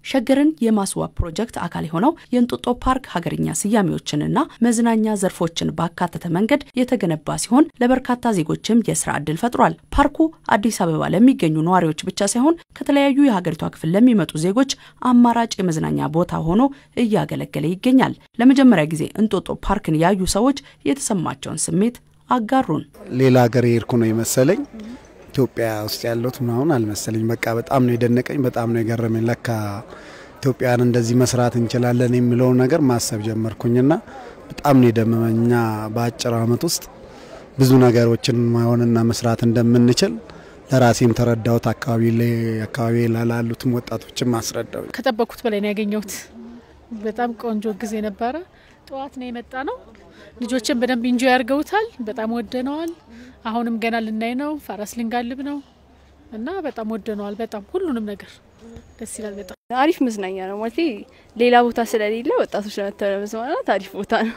ሸገርን የማስዋብ ፕሮጀክት አካል የሆነው የእንጦጦ ፓርክ ሀገርኛ ስያሜዎችንና መዝናኛ ዘርፎችን ባካተተ መንገድ የተገነባ ሲሆን ለበርካታ ዜጎችም የስራ ዕድል ፈጥሯል። ፓርኩ አዲስ አበባ ለሚገኙ ነዋሪዎች ብቻ ሳይሆን ከተለያዩ የሀገሪቷ ክፍል ለሚመጡ ዜጎች አማራጭ የመዝናኛ ቦታ ሆኖ እያገለገለ ይገኛል። ለመጀመሪያ ጊዜ እንጦጦ ፓርክን ያዩ ሰዎች የተሰማቸውን ስሜት አጋሩን። ሌላ ሀገር የሄድኩ ነው የመሰለኝ ኢትዮጵያ ውስጥ ያለሁት ምናምን አልመሰለኝ። በቃ በጣም ነው የደነቀኝ፣ በጣም ነው የገረመኝ። ለካ ኢትዮጵያን እንደዚህ መስራት እንችላለን የሚለውን ነገር ማሰብ ጀመርኩኝና በጣም ነው የደመመኝ። እኛ በአጭር ዓመት ውስጥ ብዙ ነገሮችን መሆንና መስራት እንደምንችል ለራሴም ተረዳሁት። አካባቢ ላይ አካባቢ ላሉትም ወጣቶችም አስረዳው። ከጠበቅኩት በላይ ነው ያገኘሁት። በጣም ቆንጆ ጊዜ ነበረ። ጠዋት ነው የመጣ ነው። ልጆችን በደንብ ኢንጆይ አድርገውታል። በጣም ወደነዋል። አሁንም ገና ልናይ ነው። ፈረስ ልንጋልብ ነው እና በጣም ወደነዋል። በጣም ሁሉንም ነገር ደስ ይላል። በጣም አሪፍ መዝናኛ ነው ማለት ሌላ ቦታ ስለሌለ ወጣቶች ለመተው ለመዝናናት አሪፍ ቦታ ነው።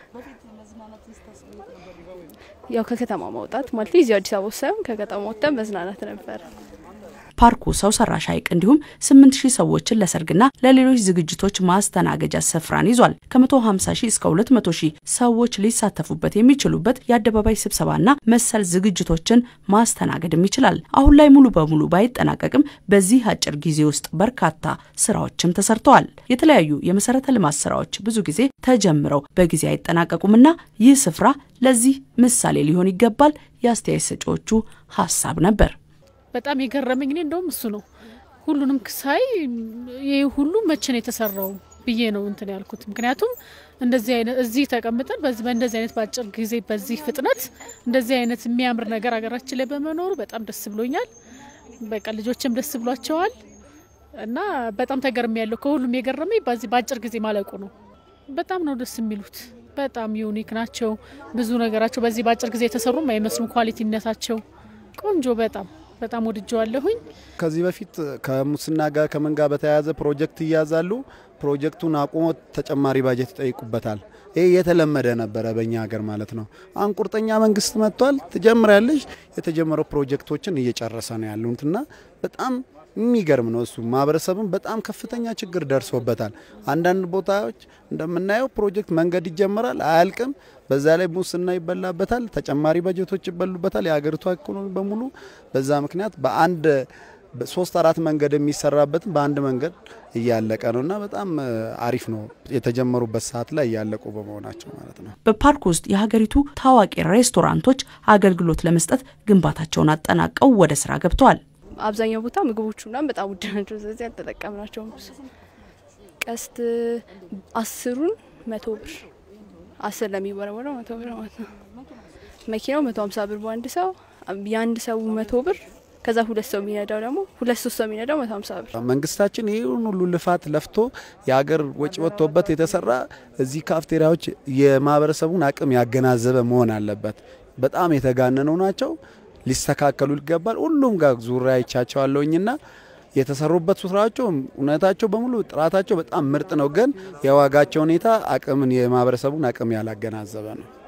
ያው ከከተማ ማውጣት ማለት እዚሁ አዲስ አበባ ሳይሆን ከከተማ ወጥተን መዝናናት ነበር። ፓርኩ ሰው ሰራሽ ሐይቅ እንዲሁም ስምንት ሺህ ሰዎችን ለሰርግና ለሌሎች ዝግጅቶች ማስተናገጃ ስፍራን ይዟል። ከ150 ሺህ እስከ 200 ሺህ ሰዎች ሊሳተፉበት የሚችሉበት የአደባባይ ስብሰባና መሰል ዝግጅቶችን ማስተናገድም ይችላል። አሁን ላይ ሙሉ በሙሉ ባይጠናቀቅም በዚህ አጭር ጊዜ ውስጥ በርካታ ስራዎችም ተሰርተዋል። የተለያዩ የመሰረተ ልማት ስራዎች ብዙ ጊዜ ተጀምረው በጊዜ አይጠናቀቁምና ይህ ስፍራ ለዚህ ምሳሌ ሊሆን ይገባል የአስተያየት ሰጪዎቹ ሀሳብ ነበር። በጣም የገረመኝ እኔ እንደውም እሱ ነው። ሁሉንም ሳይ ይህ ሁሉ መቼ ነው የተሰራው ብዬ ነው እንትን ያልኩት። ምክንያቱም እንደዚህ አይነት እዚህ ተቀምጠን በዚህ በእንደዚህ አይነት በአጭር ጊዜ በዚህ ፍጥነት እንደዚህ አይነት የሚያምር ነገር ሀገራችን ላይ በመኖሩ በጣም ደስ ብሎኛል። በቃ ልጆችም ደስ ብሏቸዋል እና በጣም ተገርሚ ያለው ከሁሉም የገረመኝ በዚህ በአጭር ጊዜ ማለቁ ነው። በጣም ነው ደስ የሚሉት። በጣም ዩኒክ ናቸው። ብዙ ነገራቸው በዚህ በአጭር ጊዜ የተሰሩም አይመስሉም። ኳሊቲነታቸው ቆንጆ በጣም በጣም ወድጀዋለሁኝ። ከዚህ በፊት ከሙስና ጋር ከምን ጋር በተያያዘ ፕሮጀክት ይያዛሉ። ፕሮጀክቱን አቁሞ ተጨማሪ ባጀት ይጠይቁበታል። ይህ የተለመደ ነበረ በእኛ ሀገር ማለት ነው። አሁን ቁርጠኛ መንግስት መጥቷል። ትጀምራለች። የተጀመረው ፕሮጀክቶችን እየጨረሰ ነው ያሉትና በጣም የሚገርም ነው። እሱ ማህበረሰብም በጣም ከፍተኛ ችግር ደርሶበታል። አንዳንድ ቦታዎች እንደምናየው ፕሮጀክት መንገድ ይጀመራል፣ አያልቅም። በዛ ላይ ሙስና ይበላበታል፣ ተጨማሪ በጀቶች ይበሉበታል። የሀገሪቷ ኢኮኖሚ በሙሉ በዛ ምክንያት በአንድ ሶስት አራት መንገድ የሚሰራበትን በአንድ መንገድ እያለቀ ነው እና በጣም አሪፍ ነው የተጀመሩበት ሰዓት ላይ እያለቁ በመሆናቸው ማለት ነው። በፓርክ ውስጥ የሀገሪቱ ታዋቂ ሬስቶራንቶች አገልግሎት ለመስጠት ግንባታቸውን አጠናቀው ወደ ስራ ገብተዋል። አብዛኛው ቦታ ምግቦቹ ምናምን በጣም ውድ ናቸው። ስለዚህ አልተጠቀምናቸውም። ቀስት አስሩን መቶ ብር አስር ለሚወረወረው መቶ ብር ማለት ነው። መኪናው መቶ ሀምሳ ብር በአንድ ሰው የአንድ ሰው መቶ ብር ከዛ ሁለት ሰው የሚነዳው ደግሞ ሁለት ሶስት ሰው የሚነዳው መቶ ሀምሳ ብር። መንግስታችን ይህን ሁሉ ልፋት ለፍቶ የሀገር ወጪ ወጥቶበት የተሰራ እዚህ ካፍቴሪያዎች የማህበረሰቡን አቅም ያገናዘበ መሆን አለበት። በጣም የተጋነነው ናቸው ሊስተካከሉ ይገባል። ሁሉም ጋር ዙሪያ ይቻቸዋለሁኝና የተሰሩበት ስራቸው እውነታቸው በሙሉ ጥራታቸው በጣም ምርጥ ነው። ግን የዋጋቸው ሁኔታ አቅምን የማህበረሰቡን አቅም ያላገናዘበ ነው።